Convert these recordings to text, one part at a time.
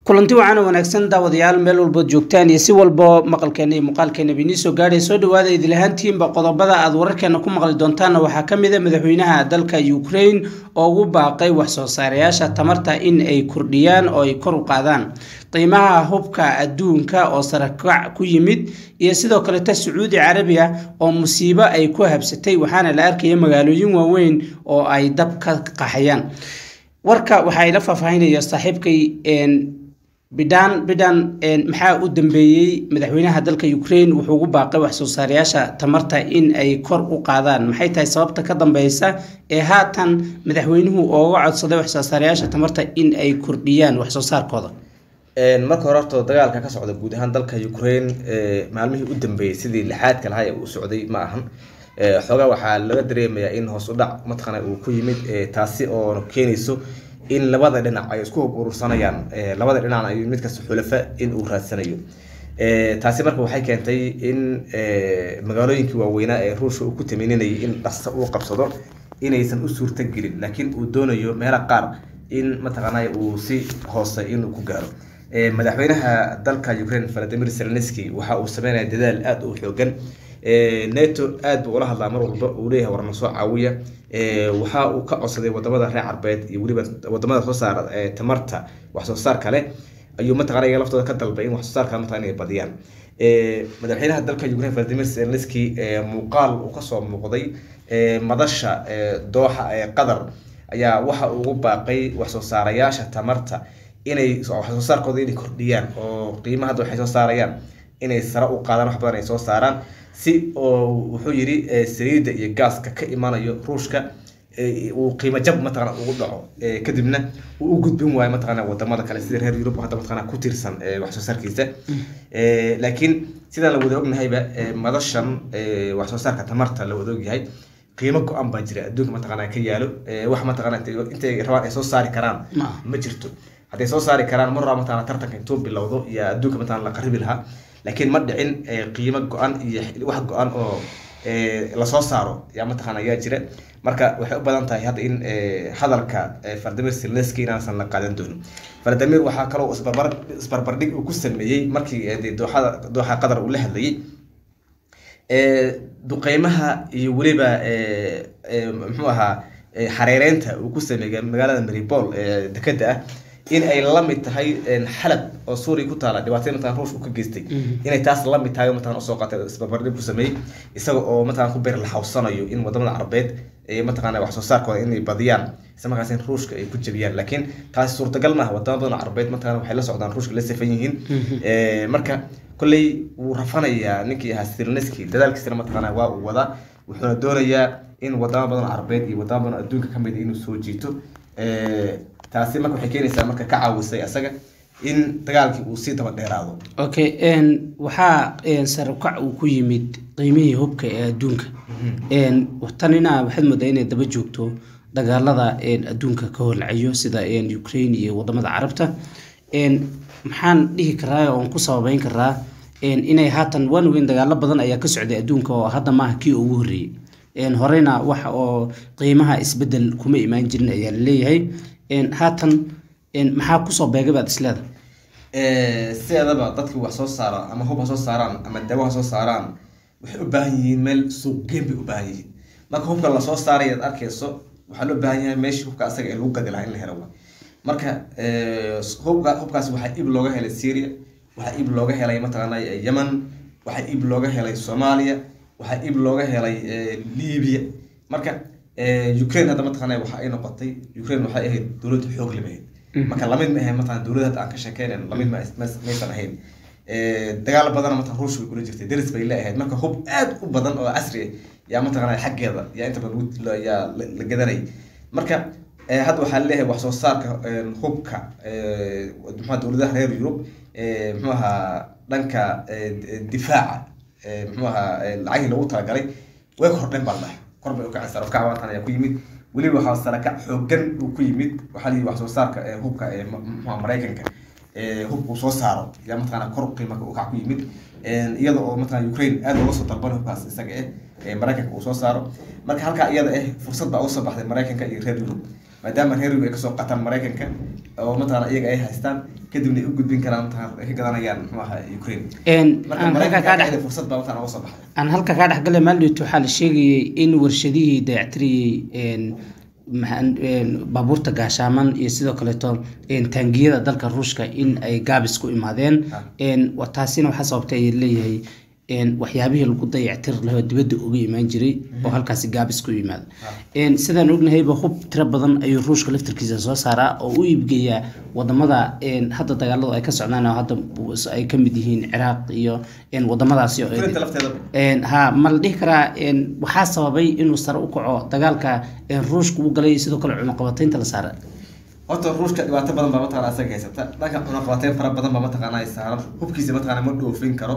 kulanti wacan wanaagsan daawadayaal meel walbood joogtaan iyo si walbo maqalkeena iyo muuqaalkeena ba inii soo gaadhay soo dhawaada idilahaantiinba qodobada aad wararkeena ku maqli doontaanna waxaa ka mid a madaxweynaha dalka ukraine oo ugu baaqay wax soo saarayaasha tamarta in ay kordhiyaan oo ay kor u qaadaan qiimaha hubka adduunka oo sarakac ku yimid iyo sidoo kaleta sacuudi carabiya oo musiibo ay ku habsatay waxaana la arkaya magaalooyin waaweyn oo ay dab ka qaxayaan warka waxaa ila faahfaahinaya saaxiibkay bidhaan bidhan maxaa u dambeeyey madaxweynaha dalka ukraine wuxuu ugu baaqay wax soo saarayaasha tamarta in ay kor u qaadaan maxay tahay sababta ka dambeysa ee haatan madaxweynuhu ooga codsaday wax soo saarayaasha tamarta in ay kordhiyaan wax soo saarkooda marka hore horta dagaalka ka socda guud ahaan dalka ukraine maalmihii u dambeeyey sidii lixaadka lahaa ee uu socday ma ahan xoogaa waxaa laga dareemayaa in hoos u dhac mataqaana uu ku yimid taasi oo keenayso in labada dhinac ay isku hub urursanayaan labada dhinacna ay mid kasta xulafa in uu raadsanayo taasi marka waxay keentay in magaalooyinkii waaweynaa ee ruushka uu ku tamininayay in dhaqso uu qabsado inaysan u suurta gelin laakiin uu doonayo meela qaar in mataqaanaa uu si hoose inuu ku gaaro madaxweynaha dalka ukraine valadimir zelenski waxa uu sameynaya dadaal aada u xoogan neto aada buu ula hadlaa mar walba uu leeyahay warna soo caawiya waxa uu ka codsaday wadamada reer carbeed iyo weliba wadamada soo saara tamarta wax soo saar kale ayuu mataqana iyaga laftooda ka dalbay in wax soo saarka mataqana inay badiyaan madaxweynaha dalka ukraine valadimir zelenski muuqaal uu kasoo muuqday madasha dooxa ee qatar ayaa waxa uu ugu baaqay wax soo saarayaasha tamarta inay wax soo saarkooda inay kordhiyaan oo qiimaha hadda waxay soo saarayaan inay sare u qaadaan wax badan ay soo saaraan si oo wuxuu yidhi saliidda iyo gaaska ka imanayo ruushka uu qiimo jab mataqana ugu dhaco kadibna uu u gudbin waayo mataqana wadamada kale sida reer yurub hadda mataqana ku tiirsan wax soo saarkiisa laakiin sidaan la wada ognahayba madashan wax soo saarka tamarta la wada ogyahay qiimo go-an baa jira adduunka mataqana ka yaalo wax mataqana intay rabaan ay soo saari karaan ma jirto hadday soo saari karaan mar rabaa mataqana tartanka intuu bilowdo iyo adduunka mataqana la qaribi lahaa laakiin ma dhicin qiimo go-an iyo wax go-an oo lasoo saaro yaa mataqaana ayaa jira marka waxay u badan tahay hadda in hadalka valadimir zelenski inaansan la qaadan doonin valadimir waxaa kaloo isbarbar isbarbardhig uu ku sameeyey markii dooxada dooxa qatar uu la hadlayay duqeymaha iyo weliba muxuu ahaa xareereynta uu ku sameeyay magaalada maribol ee dekeda ah in ay la mid tahay xalab oo suuriya ku taala dhibaatay mataqan ruushka ka geystay inay taas la mid tahay mataqan usoo qaatay isbarbardhig ku sameeyey isaga oo mataqan ku beer la xawsanayo in wadamada carbeed ee mataqana wax soo saarkooda inay badiyaan isla markaas in ruushka ay ku jabiyaan laakiin taasi suurtagal maaha wadama badan carbeed mataqana waxay la socdaan ruushka la safan yihiin marka kolley wuu rafanayaa ninkii ahaa sirneski dadaalkiisana mataqana waa uu wadaa wuxuuna doonayaa in wadamo badan carbeed iyo wadamo badan adduunka kamid inuu soo jiito taasi marka waxay keenaysaa marka ka caawisay asaga in dagaalkii uu sii daba dheeraado okay waxaa sarukac uu ku yimid qiimihii hubka ee adduunka tanina waxaad moodaa inay daba joogto dagaalada adduunka ka holcayo sida ukraine iyo wadamada carabta maxaan dhihi karaa oon ku sababeyn karaa inay haatan waan weyn dagaalo badan ayaa ka socday adduunka oo hadda maaha kii ugu horreeyey horeyna waxa oo qiimaha isbedel kuma imaan jirin ayaa laleeyahay haatan maxaa kusoo beegay baad isleeda sideedaba dadkii wax soo saara ama hub ha soo saaraan ama daawo ha soo saaraan waxay u baahan yihiin meel suuqgeyn bay u baahan yihiin marka hubka lasoo saaray aad arkayso waxaa loo baahan yahay meeshii hubka asaga ee lagu gadi lahaa in la helo wa marka hubka hubkaasi waxaa iib looga helay syria waxaa iib looga helay mataqaana yemen waxaa iib looga helay soomaaliya waxaa iib looga helay libya marka ukraine hadda mataqaana waxa ay noqotay ukraine waxay ahayd dowlad xoog limahayd marka lamid ma ahayn mataqana dowlad hadda aan ka sheekeynayn lamid maysan ahayn dagaal badan mataqana ruushka way kula jirtay deris bay leeahayd marka hub aad u badan oo casri ah yaa mataqana xaggeeda yaa inta badan yaa la gadanay marka hadda waxaa leeyahay wax soo saarka hubka muxua dowladaha reer yurub muxuu ahaa dhanka difaaca muxuu ahaa lacagii lagu talagalay way kordhen baa dhahay kor bay ukacay sarafkac waatan ayaa ku yimid weliba waxaa sarakac xoogan uu ku yimid waxaa layihi wax soo saarka hubka muxua maraykanka hubka uu soo saaro yaa mataqana kor qiima ukac ku yimid iyada oo mataqana ukraine aad looga soo dalban hubkaas isaga eh maraykanka uu soo saaro marka halkaa iyada eh fursad baa usoo baxday maraykanka iyo reer yurub maadaama reer yurub ay kasoo qataan maraykanka oo mataqana iyaga ay haystaan kadibna ay u gudbin karaan mataqana ay ka gadanayaan muxuu ahaa ukraine marka maraykanka fursad baa mataqana uga soo baxday aan halka kaa dhexgalay maalidhito waxaa la sheegayay in warshadihii dayactiriyey baabuurta gaashaaman iyo sidoo kaleeto taangiyada dalka ruushka in ay gaabis ku imaadeen taasina waxaa sababtay ay leeyahay waxyaabihii lagu dayactir lahoo dibadda uga imaan jiray oo halkaasi gaabis ku yimaada sidaan ognahayba hub tiro badan ayuu ruushka laftarkiisa soo saaraa oo u iibgeeyaa wadamada hadda dagaaladu ay ka socdaan oo hadda ay ka mid yihiin ciraaq iyo wadamadaasi ha ma la dhihi karaa waxaa sababay inuu sare u kaco dagaalka ruushka u galay sidoo kale cunaqabataynta la saara horta ruushka dhibaato badan baa mataqana asaga haysata dhanka cunaqabateyn fara badan baa mataqana ay saaran hubkiisa mataqana ma dhoofin karo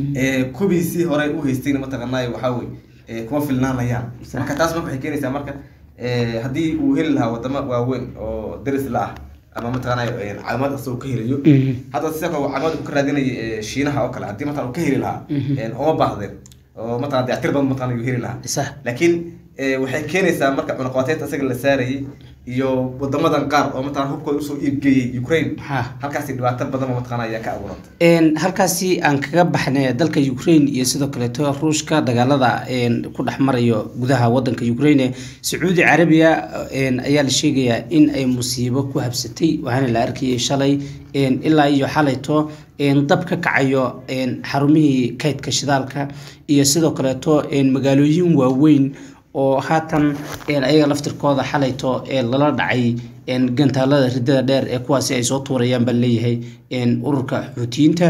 kubiisii hore u haystayna mataqana waxaa wey kuma filnaanayaan marka taas marka waxay keenaysaa marka haddii uu heli lahaa wadamo waaweyn oo daris la ah ama mataqana caalamad asagoo ka helayo hadda sida kale caalamad uu ka raadinaya shiinaha oo kale haddii mataqana uu ka heli lahaa uma baahdeen oo mataqana dayactir badan mataqana uu heli lahaa laakiin waxay keenaysaa marka cunaqabateynta asaga la saarayay iyo wadamadan qaar oo mataqana hubkooda usoo iibgeeyey ukraine halkaasi dhibaato badan oo mataqana ayaa ka abuurantay halkaasi aan kaga baxnay dalka ukraine iyo sidoo kaleeto ruushka dagaalada ku dhex marayo gudaha wadanka ukraine sacuudi carabiya ayaa la sheegayaa in ay musiibo ku habsatay waxaana la arkayay shalay ilaa iyo xalayto dab ka kacayo xarumihii kaydka shidaalka iyo sidoo kaleeto magaalooyin waaweyn oo haatan ayaga laftirkooda xalayto lala dhacay gantaalada ridada dheer ee kuwaasi ay soo tuurayaan baa leeyahay ururka xuutiyiinta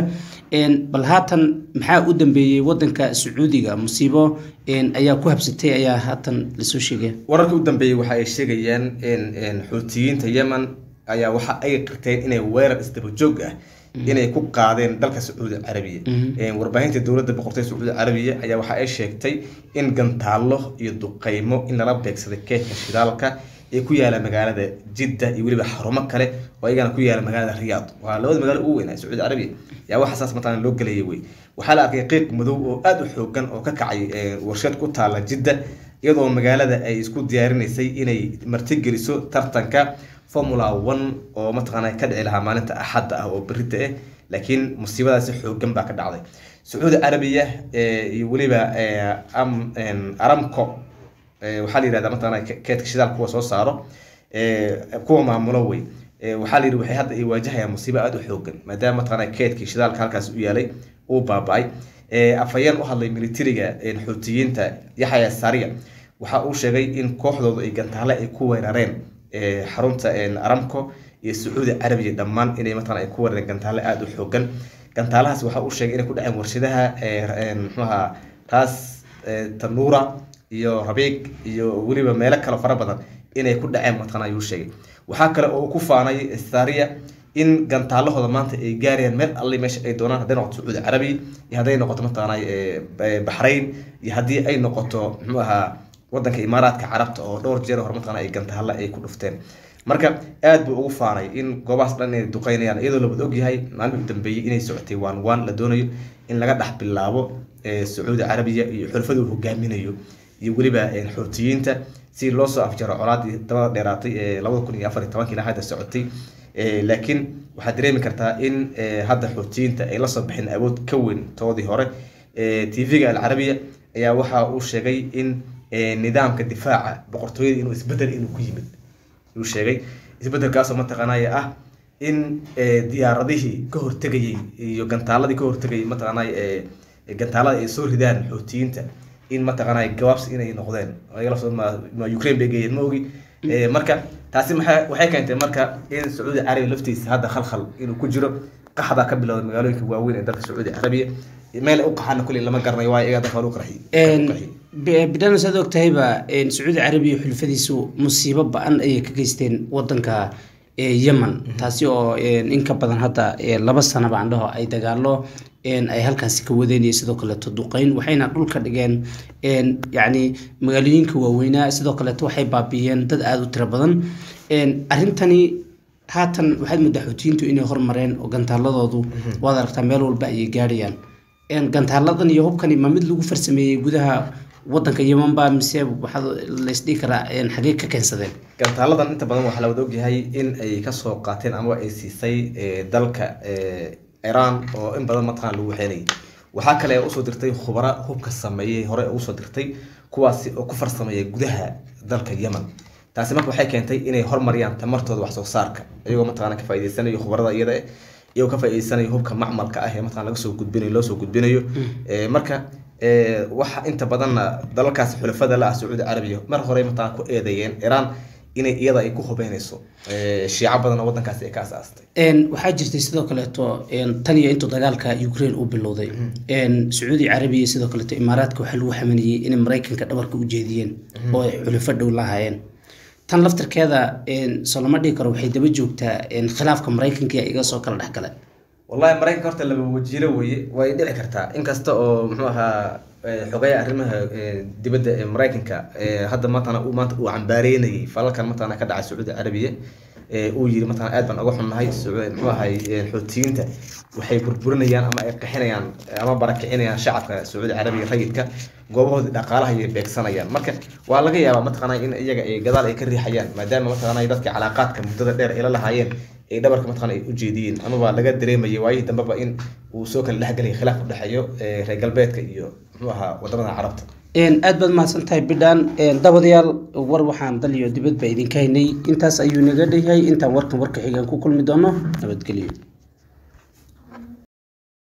bal haatan maxaa u dambeeyey wadanka sacuudiga musiibo ayaa ku habsatay ayaa haatan lasoo sheegaya wararka u dambeeyey waxa ay sheegayaan xuutiyiinta yemen ayaa waxa ay qirteen inay weerar isdaba joog ah inay ku qaadeen dalka sacuudi carabiya warbaahinta dowladda boqortooyda sacuudi carabiya ayaa waxa ay sheegtay in gantaallo iyo duqeymo in lala beegsaday keedka shidaalka ee ku yaala magaalada jidda iyo weliba xarumo kale oo iyagana ku yaala magaalada riyaad waa labada magaalo ugu weyn ee sacuudi carabiya yaa waxa saas mataqana loo gelayay wey waxaa la arkay qiiq madow oo aada u xoogan oo ka kacay warshad ku taala jidda iyadoo magaalada ay isku diyaarinaysay inay martigeliso tartanka formula one oo mataqaana ka dhici lahaa maalinta axadda ah oo berita ah laakiin musiibadaasi xoogan baa ka dhacday sacuudi carabiya iyo weliba aramco waxaa la yihahda mataqana keedka shidaal kuwa soo saaro kuwa maamulo wey waxaa la yidhi waxay hadda ay waajahayaan musiibo aada u xoogan maadaama mataqana keedkii shidaalka halkaas u yaalay uu baaba-ay afhayeen u hadlay militariga xuutiyiinta yaxya sariya waxa uu sheegay in kooxdoodu ay gantaale ay ku weerareen xarunta aramco iyo sacuudi carabiya dhammaan inay mataqana ay ku weerareen gantaale aada u xoogan gantaalahaas waxa uu sheegay inay ku dhaceen warshadaha mxuaha raas tanuura iyo rabiig iyo weliba meelo kale fara badan inay ku dhaceen mataqana ayuu sheegay waxaa kale oo ku faanay saria in gantaalahooda maanta ay gaarayaan meel alli meesha ay doonaan hadday noqoto sacuudi carabiya iyo hadday noqoto mataqana baxrayn iyo haddii ay noqoto muxuu ahaa wadanka imaaraadka carabta oo dhowr jeer hore mataqana ay gantaalla ay ku dhufteen marka aad buu ugu faanay in goobahaas dhan inay duqeynayaan iyadoo la wada ogyahay maalmihii u dambeeyey inay socotay waan waan la doonayo in laga dhex bilaabo sacuudi carabiya iyo xulfada uu hogaaminayo iyo weliba xuutiyiinta si loo soo afjaro colaadii dabada dheeraatay ee labada kun iyo afar iyo tobankii ilaa hadda socotay laakiin waxaad dareemi kartaa in hadda xuutiyiinta ay lasoo baxeen awood ka weyn toodii hore tv-ga alcarabiya ayaa waxa uu sheegay in nidaamka difaaca boqortooyada inuu isbedel inuu ku yimid uu sheegay isbedelkaasoo mataqaanaya ah in diyaaradihii ka hortegayay iyo gantaaladii ka hortegayay mataqaanay gantaalada ay soo ridaan xuutiyiinta in mataqaanay gabaabsi inay noqdeen ma ukraine bay geeyeen ma ogi marka taasi maxay waxay keentay marka in sacuudi carabiya laftiisa hadda khalkhal inuu ku jiro qax baa ka bilowday magaalooyinka waaweyn ee dalka sacuudi carabiya meel ay u qaxaana kulli lama garanayo waayo iyaga dalka waa lagu qarxiyey bidhana saad og tahayba sacuudi carabiya xulfadiisu musiibo ba-an ayay ka geysteen wadanka yemen taasi oo in ka badan hadda laba sanaba aan dhaho ay dagaalo ay halkaasi ka wadeen iyo sidoo kaleeto duqeyn waxayna dhulka dhigeen yacni magaalooyinka waaweynaa sidoo kaleeto waxay baabiiyeen dad aada u tiro badan arrintani haatan waxaad moodaa xuutiyiintu inay hormareen oo gantaaladoodu waad aragtaa meel walba ayay gaadhayaan gantaaladan iyo hubkani ma mid lagu farsameeyey gudaha wadanka yeman baa mise waxaa laysdhihi karaa xagee ka keensadeen gantaaladan inta badan waxaa la wada ogyahay in ay kasoo qaateen ama ay siisay dalka iran oo in badan mataqana lagu waxeynayay waxaa kale usoo dirtay khubara hubka sameeyey hore usoo dirtay kuwaasi oo ku farsameeya gudaha dalka yemen taasi marka waxay keentay inay hormariyaan tamartooda wax soo saarka iyagoo mataqana ka faa'iideysanayo khubarada iyada iyagoo ka faa'iideysanayo hubka macmalka ah ee mataqana laga soo gudbinayo loo soo gudbinayo marka waxa inta badanna dalalkaasi xulafada la ah sacuudi carabiya mar hore mataqana ku eedeeyeen iran inay iyada ay ku hubeynayso shiico badan oo wadankaasi ay ka asaastay waxaa jirtay sidoo kaleeto tan iyo intuu dagaalka ukraine uu bilowday sacuudi carabiya sidoo kaleeto imaaraadka waxaa lagu xamanayey inay maraykanka dhabarka u jeediyeen oo ay xulafo dhow lahaayeen tan laftarkeeda soo lama dhihi karo waxay daba joogtaa khilaafka maraykanka iga soo kala dhexgala wallahi maraykanka horta laba wajiilo weye way dhici kartaa inkasta oo muxuu ahaa xogaya arrimaha dibadda ee maraykanka hadda mataqana uu maanta uu cambaareynayay falalkan mataqana ka dhacay sacuudi carabiya uu yiri mataqana aad baan uga xunnahay muxuu ahay xoutiyiinta waxay burburinayaan ama ay qixinayaan ama barakicinayaan shacabka sacuudi carabiya rayidka goobahoodii dhaqaalaha ayay beegsanayaan marka waa laga yaabaa mataqana in iyaga ay gadaal ay ka riixayaan maadaama mataqana dadka calaaqaadka muddada dheer ay la lahaayeen ay dhabarka mataqana ay u jeediyeen amaba laga dareemayay waayihii dambeba in uu soo kala dhexgelaya khilaaf u dhexeeyo reer galbeedka iyo muxuu ahaa wadamada carabta aad baad mahadsan tahay bidhaan dabadayaal war waxaan dal iyo dibadba idinka haynay intaas ayuu naga dhayahay intaan warkan warka xigaan ku kulmi doono nabadgelyo